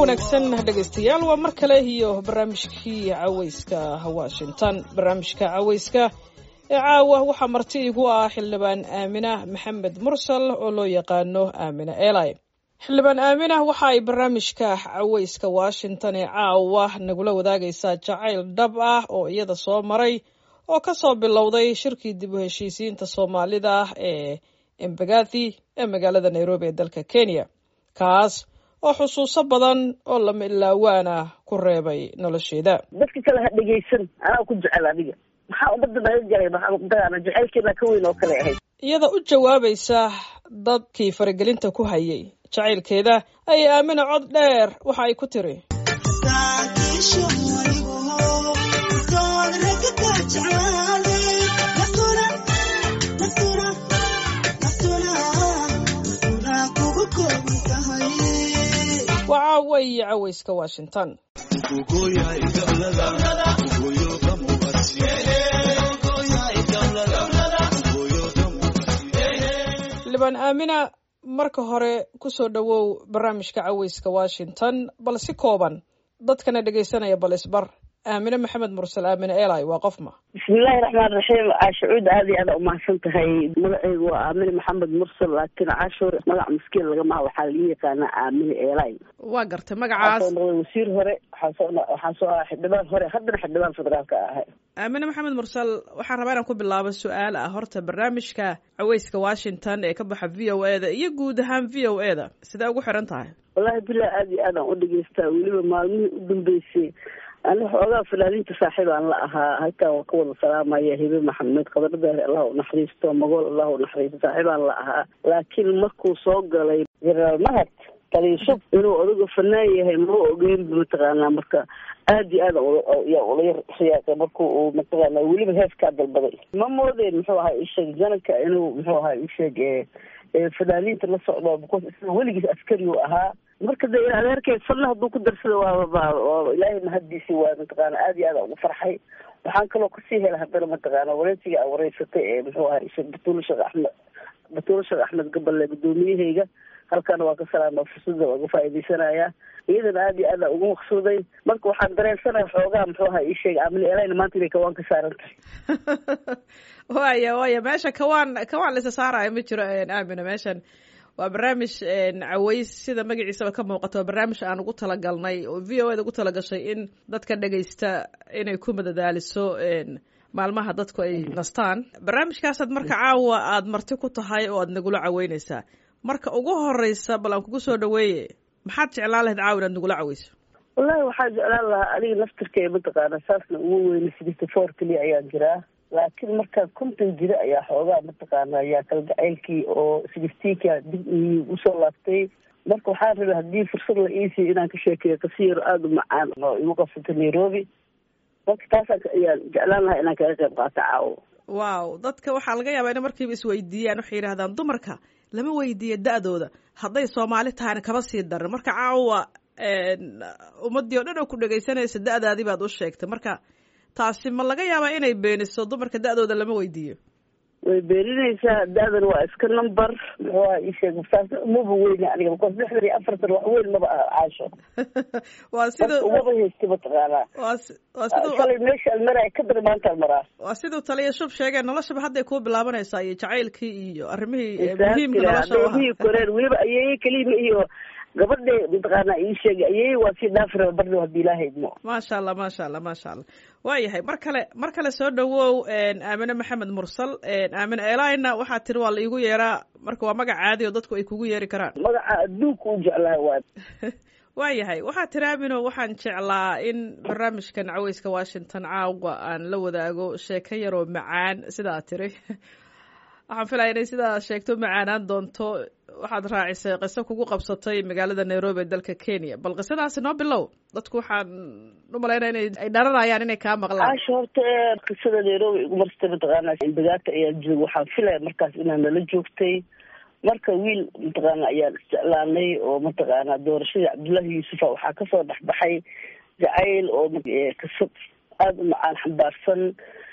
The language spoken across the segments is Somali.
wanaagsan dhegaystayaal waa mar kale iyo barnaamijkii cawayska washington barnaamijka cawayska ee caawa waxaa marti igu ah xildhibaan aamina maxamed mursal oo loo yaqaano aamina eli xildhibaan aamina waxa ay barnaamijka cawayska washington ee caawa nagula wadaagaysaa jacayl dhab ah oo iyada soo maray oo ka soo bilowday shirkii dib u heshiisiinta soomaalida ee embagathi ee magaalada nairobi ee dalka kenya kaas oo xusuuso badan oo lama ilaawaana ku reebay nolosheeda dadka kale ha dhegaysan anaa ku jecel adiga maxaa ummadda naga jaray maxaa jacaylkeena ka weyn oo kale ahayd iyada u jawaabaysa dadkii faragelinta ku hayay jacaylkeeda ayay aamina cod dheer waxa ay ku tiri waa caawa iyo cawayska washington xildhibaan aamina marka hore kusoo dhowow barnaamijka cawayska washington bal si kooban dadkana dhegaysanaya bal isbar aamine maxamed mursal aamine eli waa qofma bismillahi raxmaan raxiim caashacuud aad iyo aada umahadsan tahay magaceygu waa aamine maxamed mursal laakiin caashuur magac maskiin lagamaha waxaa laga yaqaanaa aamine eli waa gartay waxaa magacaas soo noqday wasiir hore waxaa soo waxaa soo ahaa xildhibaan hore haddana xildhibaan federaalka ahay aamine maxamed mursal waxaan rabaa inaan ku bilaabo su-aal ah horta barnaamijka cawayska washington ee ka baxa v o e da iyo guud ahaan v o e da sidee ugu xiran tahay wallahi bilah aada iyo aadaan u dhegeystaa weliba maalmihii u dambeysay ani xoogaa fanaaniinta saaxiibaan la ahaa halkaan waa ka wada salaamaya hibe maxamed qadaradaari allah u naxariisto magool allah u naxariisto saaxiibaan la ahaa laakiin markuu soo galay jenaraal mahad taliishub inuu odaga fanaan yahay mao ogeynba mataqaanaa marka aada iyo aada yaa ula yar xiyaaqay marku uu mataqaanaa weliba heeskaa dalbaday ma moodeen muxuu ahaa isheeg janaka inuu muxuu ahaa isheeg fanaaniinta la socdo because isaga weligiis askari u ahaa marka de adeerkay fanna hadduu ku darsada waaba waa ilaahay mahaddiisi waa mataqaana aada iyo aada ugu farxay waxaan kaloo kasii hela haddana mataqaana wareysiga a wareysatay ee muxuu ahaa isheeg batuula sheekh axmed batuula sheekh axmed gaballe guddoomiyahayga halkaana waa ka salaama fursada waa ka faa'iidaysanayaa iyadana aada iyo aada ugu maqsuuday marka waxaan dareensanaya xoogaa muxuu ahaa ii sheegay amni elayna maanta inay kawaan ka saaran tahay waya waya meesha kawaan kawaan laisa saaraayo ma jiro aamina meeshan waa barnaamij caways sida magaciisaba ka muuqato waa barnaamij aan ugu talagalnay oo v o eda ugu talagashay in dadka dhegaysta inay ku madadaaliso maalmaha dadku ay nastaan barnaamijkaasaad marka caawa aada marti ku tahay oo aad nagula caweyneysaa marka ugu horeysa bal aan kugu soo dhaweeye maxaad jeclaan lahayd caawa inaad nagula caweyso wallahi waxaa jeclaan lahaa aniga naftirkay mataqaana saasna ugu weyna sixty four keliya ayaan jiraa laakiin markaa konton jira ayaa xoogaa mataqaana ayaa kalgacaylkii oo sixteenka dib i usoo laabtay marka waxaan rabay haddii fursad la iisiyo inaan ka sheekeeyo qasiyaro aada u macaan oo igu qabsatay nairobi marka taasaan ayaan jeclaan lahaa inaan kaga qayb qaato caawo wow dadka waxaa laga yaabaa inay markiiba isweydiiyaan waxay yidhahdaan dumarka lama weydiiyo da-dooda hadday soomaali tahayna kaba sii daran marka caawa ummadii o dhan oo ku dhegaysanaysa da-daadii baad u sheegtay marka taasi ma laga yaabaa inay beeniso dumarka da-dooda lama weydiiyo way beeninaysaa da-dan waa iska number muxuu aha ii sheeg saas umaba weyne aniga because lixdan iyo afartan wax weyn maba aha caasho waa sida marka umaba haysta mataqaanaa waa si- waa siduu shalay meesha aan maraay ka dar maantaan maraa waa siduu taliya shub sheegeen noloshaba hadday kuu bilaabanaysaa iyo jacaylkii iyo arrimihii eh, muhiimka nolosha u ahaa adoomihii koreen weliba ayay kelima iyo gabadha mataqaanaa ii sheegay ayay waa sii dhaafi raba bardo haddii ilaaha idmo maasha allah maasha allah maasha allah waayahay mar kale mar kale soo dhawow aamine maxamed mursal aamine elina waxaa tiri waa la iigu yeeraa marka waa magac caadi oo dadku ay kugu yeeri karaan magaca adduunka u jeclaa waa waayahay waxaa tiri aamino waxaan jeclaa in barnaamijkan caweyska washington caawa aan la wadaago sheeko yaroo macaan sidaa tiri waxaan filaya inay sidaa sheegto macaanaan doonto waxaad raacisay qiso kugu qabsatay magaalada nairobi ee dalka kenya bal qisadaasi noo bilow dadku waxaan u malaynaya inay ay dharanayaan inay kaa maqlaan caasha horta ee qisada nairobi igu marstay mataqaana imbagaata ayaa jooga waxaan filaya markaas inaad nala joogtay marka wiil mataqaana ayaan isjeclaanay oo mataqaana doorashadii cabdullaahi yuusufa waxaa kasoo dhexbaxay jacayl oo kasab aada u macaan xambaarsan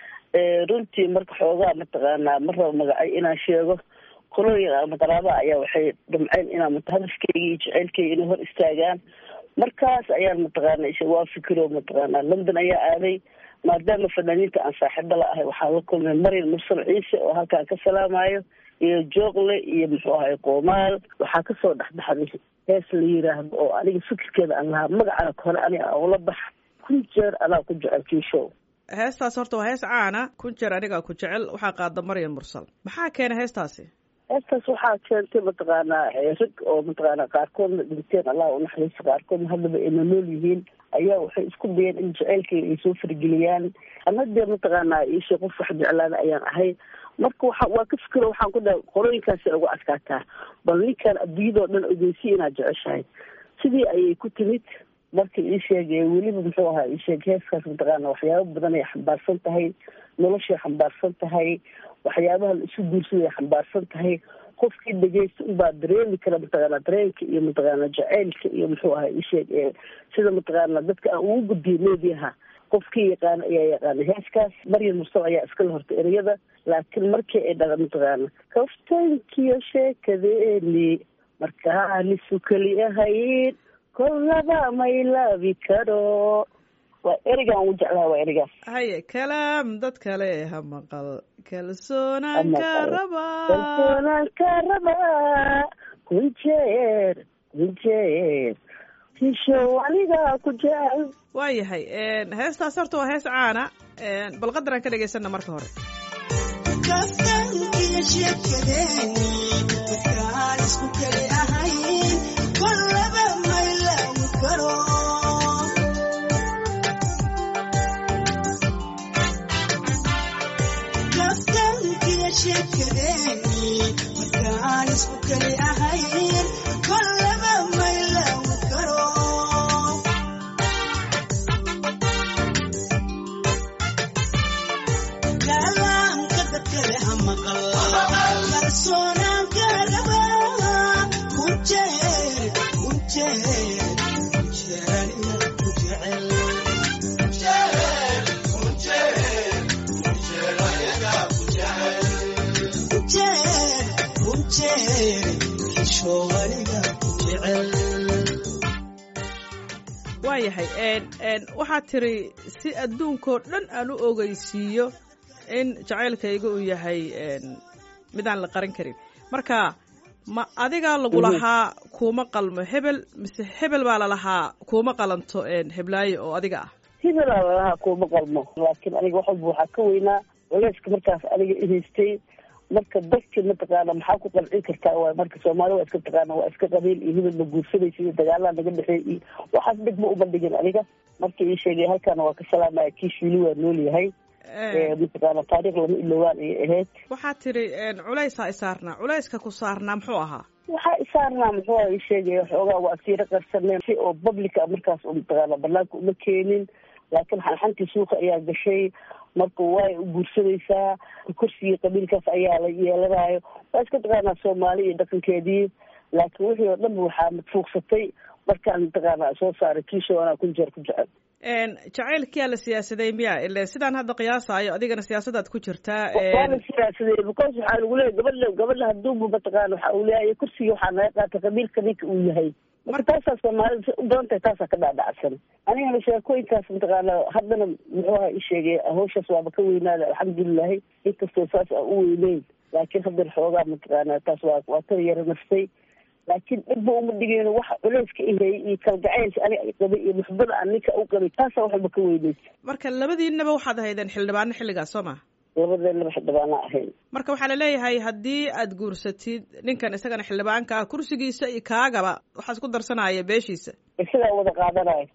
runtii marka xoogaa mataqaanaa ma rabo magacay inaan sheego qolooyin ama qaraaba ayaa waxay damceen inaan hadafkeyga iyo jaceylkeyga inay hor istaagaan markaas ayaan mataqaana isha waa fikiro mataqaana london ayaa aaday maadaama fanaaniinta aan saaxiibo la ahay waxaa la kulmay marian mursal ciise oo halkaan ka salaamayo iyo joogle iyo muxuu ahay qoomaal waxaa kasoo dhexbaxday hees la yiraahdo oo aniga fikirkeeda aan lahaa magacana hore aniga aan ula bax kun jeer anaa ku jecel kiishow heestaas horta waa hees caana kun jeer anigaa ku jecel waxaa qaada maryan mursal maxaa keenay heestaasi heestaas waxaa keentay mataqaanaa rag oo mataqaana qaarkoodna dhinteen allah unaxariiso qaarkoodna haddaba ayna nool yihiin ayaa waxay isku dayeen in jaceylkayga ay soo fargeliyaan ana dee mataqaanaa iisha qof wax jeclaada ayaan ahay marka waxa waa ka fikiro waxaan ku dhahay qorooyinkaasi ugu adkaataa bal ninkaan adduunyadoo dhan ogeysi inaad jeceshahay sidii ayay ku timid marka ii sheegay weliba muxuu ahaa ii sheeg heeskaas mataqaana waxyaabo badan ay xambaarsan tahay noloshay xambaarsan tahay waxyaabaha la isu guursaday xambaarsan tahay qofkii dhegeysta unbaa dareemi kara mataqaana dareenka iyo mataqaana jaceylka iyo muxuu ahaa isheeg ee sida mataqaana dadka aan ugu gudbiyo meediyaha qofkii yaqaana ayaa yaqaana heeskaas maryam mursal ayaa iskala horta ereyada laakiin markii ay dhaqa mataqaana kaftankiyo sheekadeeni markaanisu keli ahayn kollaba may laabi karo waa ereygaan ugu jeclaha waa ereygaas haye kalaam dad kale ha maqal kalsoonaan ka rabaa kalsoonaan ka rabaa kun jeer kun jeer tishow anigaa ku jecel waa yahay heestaas horta waa hees caana bal qadaraan ka dhegaysana marka hore kaftankiyo sheekadeeni markaan isku keli ahayn kollaba may laabi karo kaftankiyo sheekadeeni markaan isku keli ahayn kollaba may laabi karo kalaamka dadkale ha maqal kalsoonaan ka rabaa kun jeer kun jeer kun jeer aniga ku jecel kun jeer kun jeer xishoo aniga ku jecel waa yahay waxaad tiri si adduunkoo dhan aan u ogeysiiyo in jacaylkayga uu yahay midaan la qaran karin marka ma adigaa lagu lahaa kuuma qalmo hebel mise hebel baa lalahaa kuuma qalanto heblaayo oo adiga ah hebelaa lalahaa kuuma qalmo laakiin aniga wax walba waxaa ka weynaa culeyska markaas aniga ihaystay marka dadka mataqaana maxaa ku qancin kartaa waay marka soomaali waa iska taqaana waa iska qabiil iyo hebel ma guursanaysa iyo dagaalaa naga dhexeey iyo waxaas dheg ma ubandhigin aniga marka ii sheegay halkaana waa ka salaamaya kiish wili waa nool yahay mataqaana taariikh lama ilowaan ayay ahayd waxaad tiri culaysaa isaarnaa culayska ku saarnaa muxuu ahaa waxaa isaarnaa muxuu ii sheegaya xoogaa waa siiro qarsaneen si oo publica markaas u mataqaana banaanka uma keenin laakiin xanxantii suuqa ayaa gashay marka way u guursanaysaa kursigii qabiilkaas ayaa la yeelanayo waa iska taqaanaa soomaali iyo dhaqankeedii laakiin wixii oo dhanba waxaa madfuuqsatay markaan mataqaana soo saaray kiisho anaa kun jeer ku jecel jacaylkiyaa la siyaasaday miya ile sidaan hadda qiyaasaayo adigana siyaasadaad ku jirtaa waa la siyaasaday because waxaa lagu leeyahy gabadha gabadha haduuba mataqaana waxa uu leeyahay kursigii waxaa naga qaatay qabiilka ninka uu yahay marka taasaa soomaalida u badan tahay taasaa ka dhaadhacsan anigana sheekooyinkaas mataqaana haddana muxuu aha i sheegay hawshaas waaba ka weynaada alxamdulilahi inkastoo saas aan u weyneyn laakiin haddana xoogaa mataqaana taas waa waa ka yara naftay laakiin dhibba uma dhigeyno waxa culeyska ihayay iyo kalgacaylka aniga qabay iyo muxbada aan ninka u qabay taasaa waxba ka weyneysa marka labadiinaba waxaad ahaydeen xildhibaano xilligaas soo ma labadeenaba xildhibaana ahayn marka waxaa laleeyahay haddii aad guursatid ninkan isagana xildhibaanka ah kursigiisa iyo kaagaba waxaa isku darsanaya beeshiisa isagaa wada qaadanayo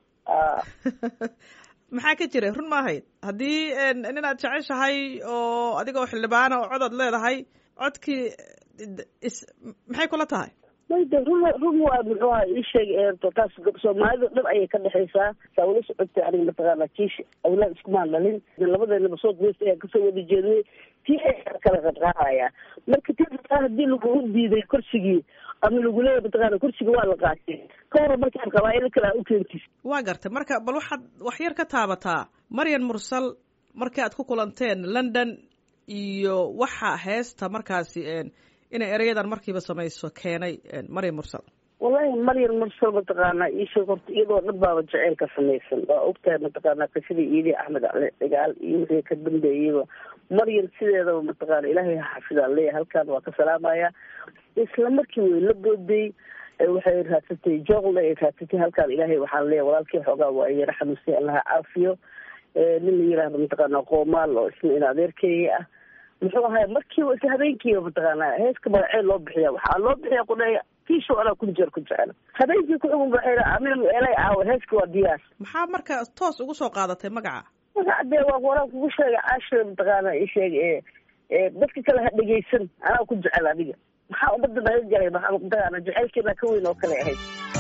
maxaa ka jira run ma ahayd haddii nin aad jeceshahay oo adigoo xildhibaana oo cod aad leedahay codkii is maxay kula tahay mayde run run waa muxuu aha ii sheeg taas soomaalida dhan ayay ka dhexaysaa saa ula socotay aniga mataqaana kiish awlaad iskumaan dhalin labadeenaba soo daysta ayaan kasoo wada jeednay tii ayaa kala qadqaadaya marka ti haddii lagugu diiday kursigii ama lagu leeyahy mataqaana kursiga waa la qaatay ka hor markaan qabaailo kale aa u keentis waa gartay marka bal waxaad wax yar ka taabataa maryan mursal markii aad ku kulanteen london iyo waxa heesta markaasi inay ereyadan markiiba samayso keenay maryam mursal wallahi maryan mursal mataqaanaa iisheeg horta iyadoo dhan baaba jaceylka samaysan waa ogtahay mataqaanaa qisadii iidii axmed cali cigaal iyo wixii ka dambeeyeyba maryan sideedaba mataqaana ilaahay ha xafidaan leeyahay halkaan waa ka salaamaya isla markii way la booday waxay raadsatay jooqle ay raadsatay halkaan ilaahay waxaan leeyahay walaalkii xoogaa waa yara xanuunsay allaha caafiyo nin la yiraahdo mataqaanaa qoomaal oo isna in adeerkeeya ah muxuu ahay markiiba isla habeenkiiba mataqaanaa heeska magacee loo bixiya waxaa loo bixiya qudhaya kiisho anaa kun jeer ku jecel habeenkii ku-ugun baxay amin eelay aawo heeska waa diyaar maxaa marka toos ugu soo qaadatay magaca magaca dee waa waraan kugu sheegay caashira mataqaana isheeg ee dadka kale ha dhegaysan anaa ku jecel adiga maxaa ummadda naga galay maxaa mataqaana jecelkeena ka weyn oo kale ahayd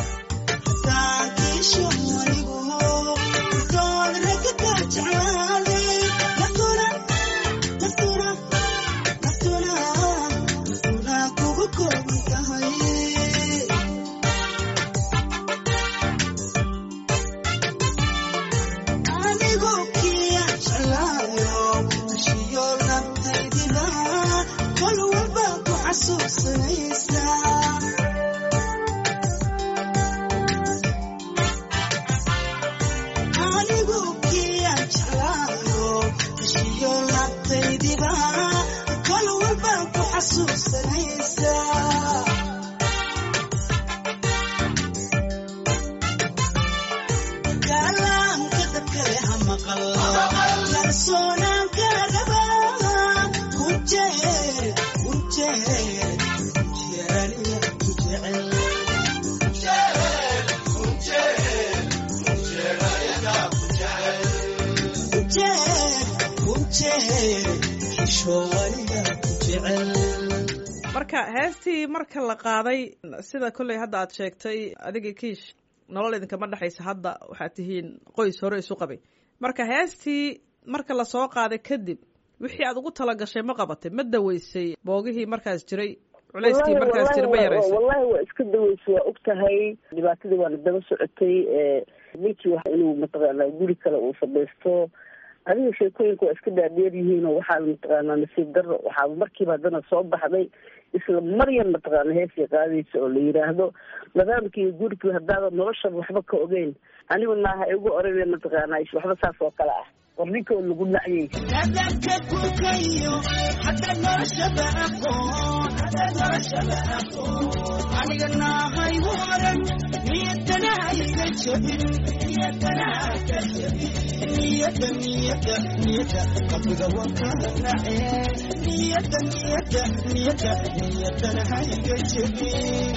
marka heestii marka la qaaday sida kolley hadda aad sheegtay adiga kiish nolol idinkama dhexaysa hadda waxaad tihiin qoys hore isu qabay marka heestii marka lasoo qaaday kadib wixii aad ugu talagashay ma qabatay ma daweysay boogihii markaas jiray culeyskii markaas jira ma yaraysay wallahi waa iska daweysay waa og tahay dhibaatadii waana daba socotay ninkii wa inuu mataqaanaa guri kale uu samaysto adiga sheekooyinka waa iska dhaadheer yihiin oo waxaa mataqaanaa nasiib daro waxaaba markiiba haddana soo baxday isla maryan mataqaana heesii qaadaysa oo la yiraahdo nidaamkii gurigii haddaada noloshaba waxba ka ogeyn anigu naaha igu orane mataqaana waxba saas oo kale ah war ninka oo lagu nacyay dadka kukayo hadaad noloshaba aqoon hadaad noloshaba aqoon aniga naahay waran niyadana hayga jabin niyadana haka jabin niyada niyada niyada qalbiga waa kala nacee niyada niyada niyada niyadana hayga jabin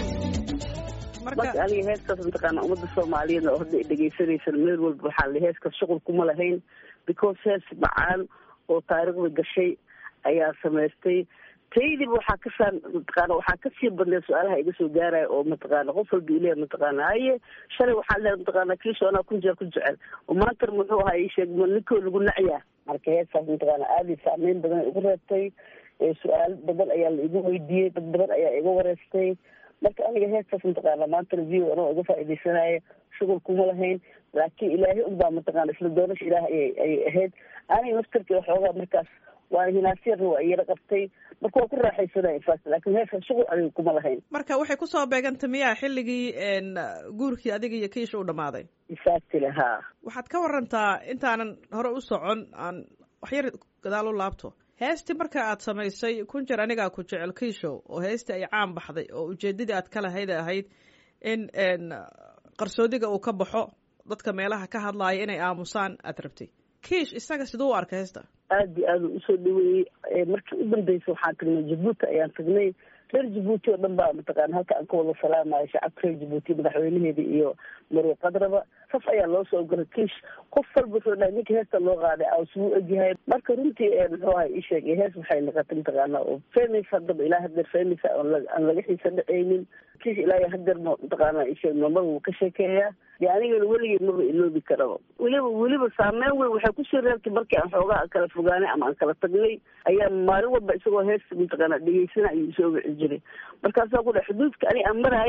marka aniga heeskaas mataqaana ummadda soomaaliyeed oo hadda dhegeysanaysan meel walba waxaa la heeskaas shuqul kuma lahayn because hees macaan oo taariikhda gashay ayaa samaystay taydiba waxaa kasaa mataqaana waxaa kasii badnay su-aalaha iga soo gaaraya oo mataqaana qof walba ileh mataqaana haye shalay waxaa leedahay mataqaana kiisho anaa kun jeer ku jecel oo maantana muxuu ahaa ii sheeg ma ninkoo lagu nacyaa marka heeskaas mataqaana aada saameyn badan ay igu reebtay su-aal badan ayaa la igu weydiiyey dad badan ayaa iga wareystay marka aniga heestaas mataqaana maantana view anoo iga faaidaysanaya shughul kuma lahayn laakiin ilaahay unbaa mataqaana isla doonasha ilaah ayay ayay ahayd aniga naftarkii waxoogaa markaas waana hinaasiyarna waa iyara qabtay marka waa ku raaxaysanaya infact laakiin heeskan shughul aniga kuma lahayn marka waxay kusoo beegantay miyaa xilligii guurkii adiga iyo kiisha u dhamaaday exactly ha waxaad ka warantaa intaanan hore u socon aan waxyar gadaal u laabto heestii marka aad samaysay kun jeer anigaa ku jecel kiishow oo heestii ay caan baxday oo ujeeddadii aad ka lahayd ahayd in qarsoodiga uu ka baxo dadka meelaha ka hadlaaya inay aamusaan aad rabtay kiish isaga siduu u arkay heesta aada iyo aada u usoo dhaweeyey markii u dambeysay waxaan tagnay jabuuti ayaan tagnay reer jabuuti oo dhan baa mataqaana halka aan ka wada salaamayo shacabka reer jabuuti madaxweynaheeda iyo marwe qadraba saf ayaa loo soo galay kiish qof walba wuxuu dhahay ninka heesta loo qaaday aas wuu egyahay marka runtii muxuu ahay ii sheegay hees waxay noqotay mataqaana oo famous haddaba ilaa hadeer famous aan laga xiisa dhacaynin kiish ilaa hadeer ma mataqaana ii sheeg mamada wuu ka sheekeeyaa dee anigana weligay maba iloobi karaba weliba weliba saameyn weyn waxay kusii reebtay markii aan xoogaa kala fogaanay ama aan kala tagnay ayaa maalin walba isagoo hees mataqaana dhegeysana ayuu isoo wici jiray markaasaa ku dhahay xuduudka ani aan maraayay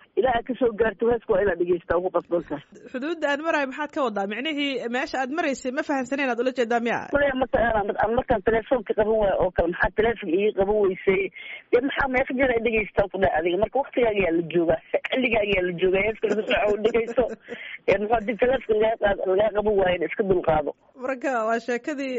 ilaa aad kasoo gaarto heeska waa inaad dhegeysta ugu qasban tahay xuduudda aan marayo maxaad ka wadaa micnihii meesha aad maraysay ma fahamsaneyn aad ula jeedaa miya kuley markaan markaan telefoonka qaban waayo oo kale maxaa telefonka ii qaban weysay dee maxaa meeqa jeer ay dhegeystaa ku dhahay adiga marka waktigaaga yaa la joogaa xilligaaga yaa la joogaa heeska lagu soco dhegeyso muxuu hadii telefonka lagaa lagaa qaban waayo iska dulqaado marka waa sheekadii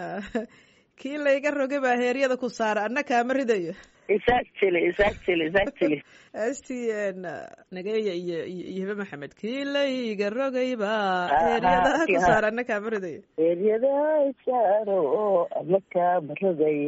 kii layga rogay baa heeryada ku saara anna kaama ridayo exactly exactly exactly heestii nageeya iyo iyo hibe maxamed kii layga rogay baa heeryada ku saara anna kaama ridayo heeryada saaro ama kaama rogay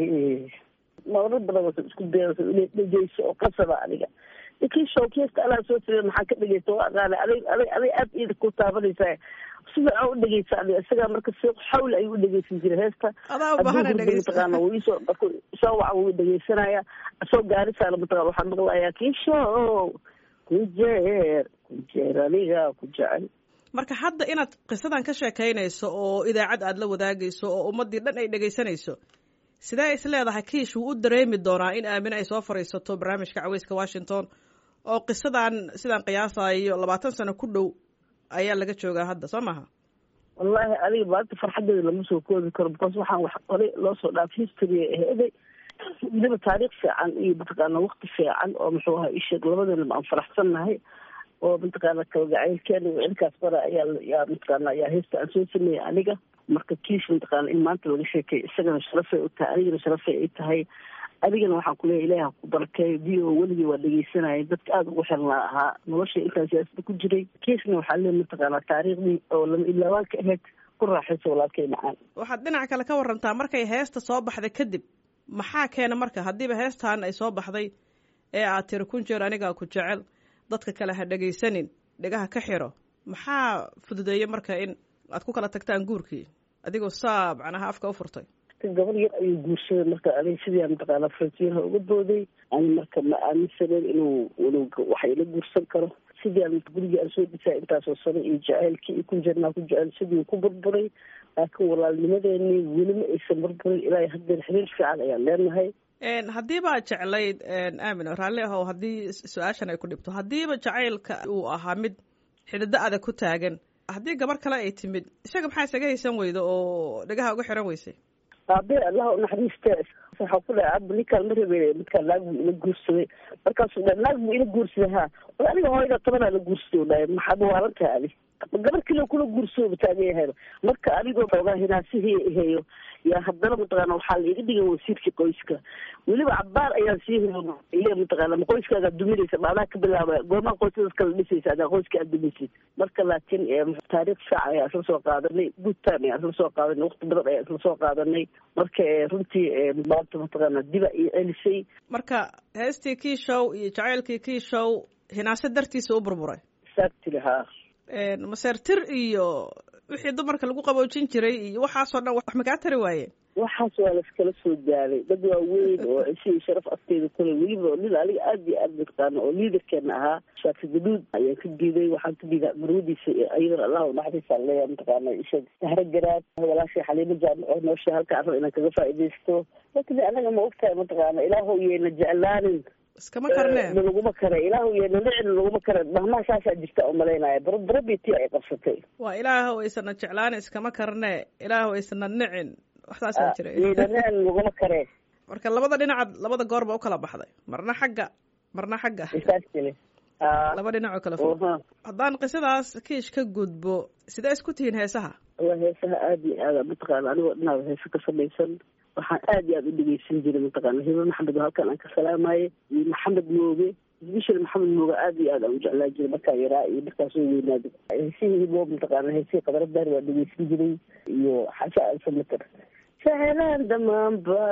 marar badan isku dayasa inay dhegeyso oo qasaba adiga kii showkeesta alaa soo sirey maxaa ka dhegeysta waa aqaana aday aday aday aad iida ku taabanaysaa si fiican u dhegeysa adiga isagaa marka si xawli ayuu u dhegeysan jiray heesta adaa u baahana dhegeysta mataqaana wuu isoo marku soo waca wuu dhegeysanaya soo gaarisaana mataqana waxaan maqlayaa kii show ku jeer ku jeer aniga ku jecel marka hadda inaad qisadan ka sheekaynayso oo idaacad aad la wadaagayso oo ummaddii dhan ay dhegeysanayso sidee is leedahay kiish wuu u dareemi doonaa in aamine ay soo fadhiisato barnaamijka caweyska washington oo qisadan sidaan qiyaasayo labaatan sano ku dhow ayaa laga joogaa hadda soo maha wallahi adiga maanta farxadeeda lama soo koobi karo because waxaan wax horey loo soo dhaaf history aheeday weliba taariikh fiican iyo mataqaana wakti fiican oo muxuu ahaa isheeg labadanaba aan faraxsannahay oo mataqaana kalgacaylkeena cilkaas bara ayaa yaa mataqaana ayaa heesta aan soo sameeyey aniga marka kiish mataqaana in maanta laga sheekay isagana sharafay u tahay anigana sharafay ay tahay adigana waxaan kuleeyahy ilaah ku barakeeyo v o weligii waa dhegeysanayay dadka aada ugu xirnaa ahaa nolosha intaan siyaasada ku jiray kiisna waxaa lee mataqaanaa taariikhdii oo lama ilaawaan ka ahayd ku raaxaysa walaalkay macaan waxaad dhinac kale ka warantaa markay heesta soo baxday kadib maxaa keena marka haddiiba heestan ay soo baxday ee aad tiri kun jeer anigaa ku jecel dadka kale ha dhegaysanin dhegaha ka xiro maxaa fududeeyey marka in aad ku kala tagtaan guurkii adigoo saa macnaha afka u furtay gabar yar ayuu guursaday marka aniga sidii mataqaana frontiyaha uga booday ani marka ma aaminsaneyn inuu inuu wax ila guursan karo sidii aan gurigii aan soo dhisaa intaasoo sano iyo jaceylkii iyo kun jeernaa ku jecel sidii ku burburay laakiin walaalnimadeeni weli ma aysan burburin ilaa haddeer xiriir fiican ayaan leenahay haddiiba jeclayd aamino raalli ahow haddii su-aashan ay ku dhibto haddiiba jacaylka uu ahaa mid xidhido adag ku taagan haddii gabar kale ay timid isaga maxaa isaga haysan weyda oo dhegaha uga xiran weysay aabe allaha unaxariiste waxaa ku dhahay aba ninkaan ma rabe midkaan naag buu ila guursaday markaasuu dhahay naag buu ila guursaday ha war aniga hooyada tobanaa la guursaday dhahay maxaad waalan tahay adi gabar kale kula guursooba taagan yahayba marka anigoo xoogaa hinaasihii heyo yaa haddana mataqaana waxaa la iga dhigan wasiirkii qoyska weliba cabaar ayaan sii heyo ile mataqaana ma qoyskaagaa duminaysa maadaa ka bilaaba goomaa qoysadas kala dhisaysa adaa qoyska aad dumaysid marka laakiin taariikh fiican ayaa isla soo qaadanay good time ayaa isla soo qaadanay waqti badan ayaa isla soo qaadanay marka runtii maanta mataqaana diba iyo celisay marka heestii kii show iyo jacaylkii kii show hinaase dartiisa u burburay exactly ha maseertir iyo wixii dumarka lagu qaboojin jiray iyo waxaasoo dhan wax makaa tari waayeen waxaas waa laskala soo gaaday dad waaweyn oo cisho iyo sharaf afteeda kule weliba nin aniga aad iyo aad mataqaana oo liidarkeena ahaa shaaki gaduud ayaan ka diiday waxaan ka diidaa marwadiisa ayadana allah unaxariisa leeya mataqaana isha sahro garaad walaashay xaliimo jaamico noosha halka arro inaan kaga faaidaysto laakiin anaga ma ogtahay mataqaana ilaahow yeena jeclaanin iskama karne nalaguma kare ilaahu yeena nicin nalaguma kare mahmaa saasaa jirta umalaynaya barabarabitii ay qabsatay waa ilaahow aysana jeclaan iskama karne ilaahow aysana nicin waxsaasaa jira yeena nicin nalaguma kare marka labada dhinacaad labada goorba ukala baxday marna xagga marna xagga isaasile laba dhinac oo kala fog haddaan qisadaas kiish ka gudbo sidee isku tihiin heesaha alla heesaha aada iyo aada mataqaana anigoo dhinaada heese ka samaysan waxaan aad iyo aada u dhegeysan jiray mataqaana hibe maxamed oo halkan aan ka salaamaye iyo maxamed mooge isbishal maxamed mooge aad iyo aad aan u jeclaa jiray markaa yaraa iyo markaa soo weynaada heesihii hibo mataqaana heesihii qadaradaar waa dhegeysan jiray iyo xasha alsamater jecelaan dhammaanba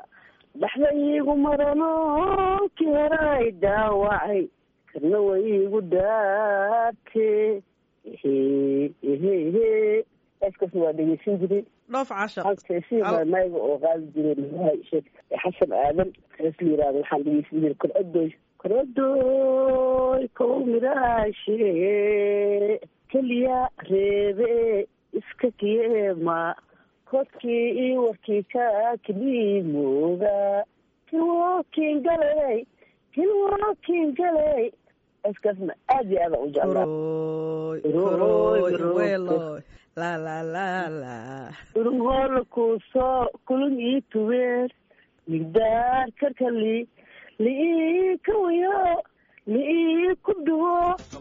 dhaxda iigu marano ki horay daawacay kana wa iigu dhaarte ehe ehe ehe eskaas waa dhegeysan jiray dhoof caashaq mayga oo qaadi jiray madaha sheek xasan aadan hees la yirahdo waxaan dhegeysan jiray korodoy korodoy kow miraashe keliya reebe iska kiyeema kodkii iyo warkii ka kiliimooga kilwokin galey kilwokin galey heeskaasna aad iyo aada u jeclaa Kuroy, Kuroy, kuroy, kuroy. weeloy. la la la la urunhoola kuusoo kulun ii tubeer migdaar karkali liii kawayo liii ku dhuwo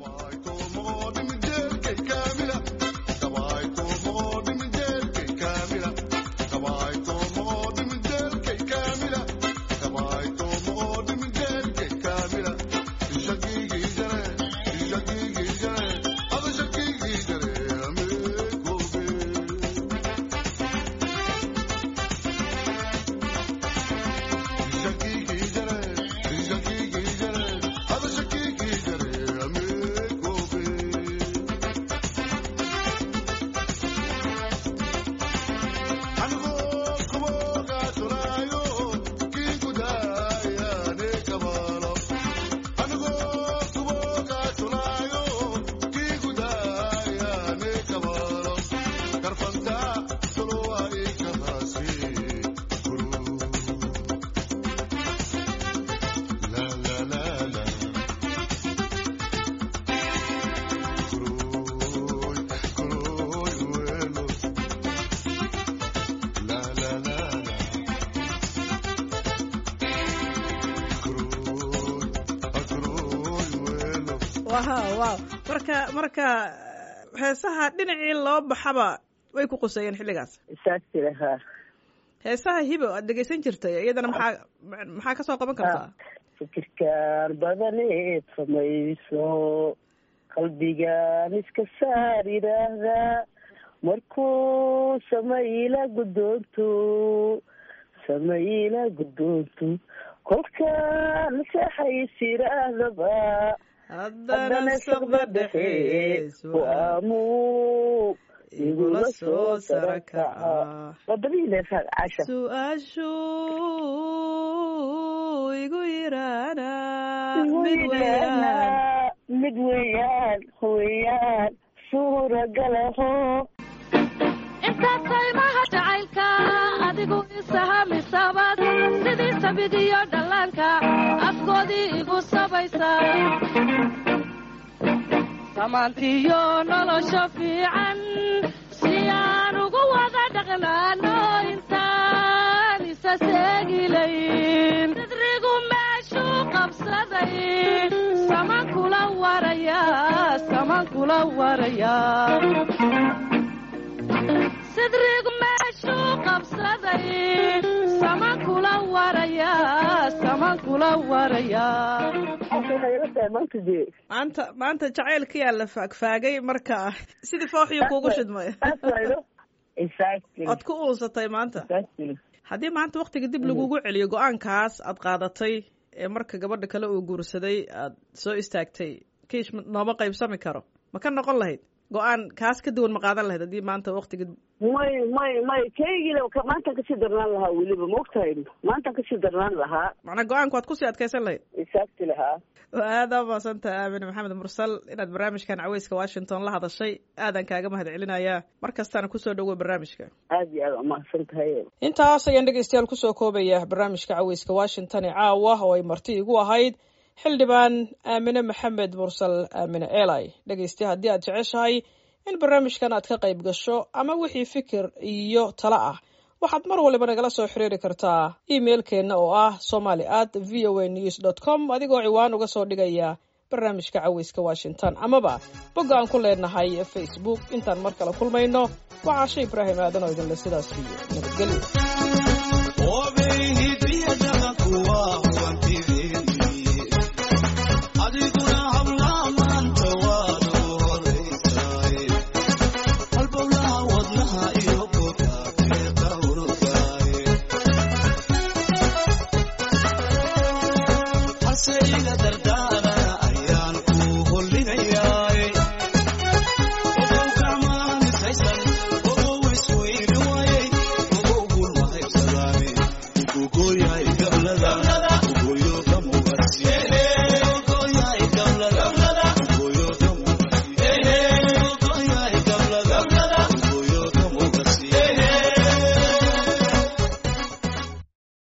wow wow marka marka heesaha dhinacii loo baxaba way ku quseeyeen xilligaas saasi lahaa heesaha hibo aad dhegeysan jirtay iyadana maxaa maxaa kasoo qaban kartaa fikirkaan badaneed samayso qalbigaan iska saar yidhaahdaa markuu samayla guddoonto samayla guddoonto kolkaan seexays yidhaahdaba haddana saqda dhexe waamu igula soo sara kaca wadadihiileesaa casha su-aashu igu yiraana mid mid weeyaan mid weeyaan weeyaan suuragalaho intaad qaymaha jacaylka adigu isahamisabad sidii sabid iyo dhallaanka afkoodii igu sabaysa samaantiyo nolosha fiican si aan ugu wada dhaqnaano intaan isa seegilayn sidrigu meeshuu qabsaday saman kula waraya saman kula waraya sidrig meeshuu qabsaday saman kula waraya saman kula waraya waxay ila tahay maanta dee maanta maanta jacaylkiyaa la faagfaagay marka sidii fooxiyuu kuugu shidmay saas waydo exactly ood ku uusatay maanta exactly haddii maanta waktiga dib lagugu celiyo go-aankaas aad qaadatay ee marka gabadha kale uu guursaday aad soo istaagtay kiish ma- nooma qaybsami karo ma ka noqon lahayd go-aan kaas ka duwan ma qaadan lahayd haddii maanta waktiga may may may kaygile maantaan kasii darnaan lahaa weliba ma ogtahay maantaan kasii darnaan lahaa macnaa go-aanku waad kusii adkaysan lahayd exactly lahaa aada umaadsantaha aamine maxamed mursal inaad barnaamijkan caweyska washington la hadashay aadan kaaga mahad celinayaa mar kastaana kusoo dhowow barnaamijka aad iyo aad umahadsan tahay intaas ayaan dhegeystayaal kusoo koobaya barnaamijka caweyska washington ee caawa oo ay marti igu ahayd xildhibaan aamine maxamed mursal aamine eli dhegeysta haddii aad jeceshahay in barnaamijkan aad ka qayb gasho ama wixii fikir iyo talo ah waxaad mar waliba nagala soo xiriiri kartaa emailkeenna oo ah somali at v o a news dot com adigoo ciwaan uga soo dhigaya barnaamijka caweyska washington amaba bogga aan ku leenahay facebook intaan mar kale kulmayno waa caashe ibraahim aadan oo idinle sidaas iyo nabadgelyo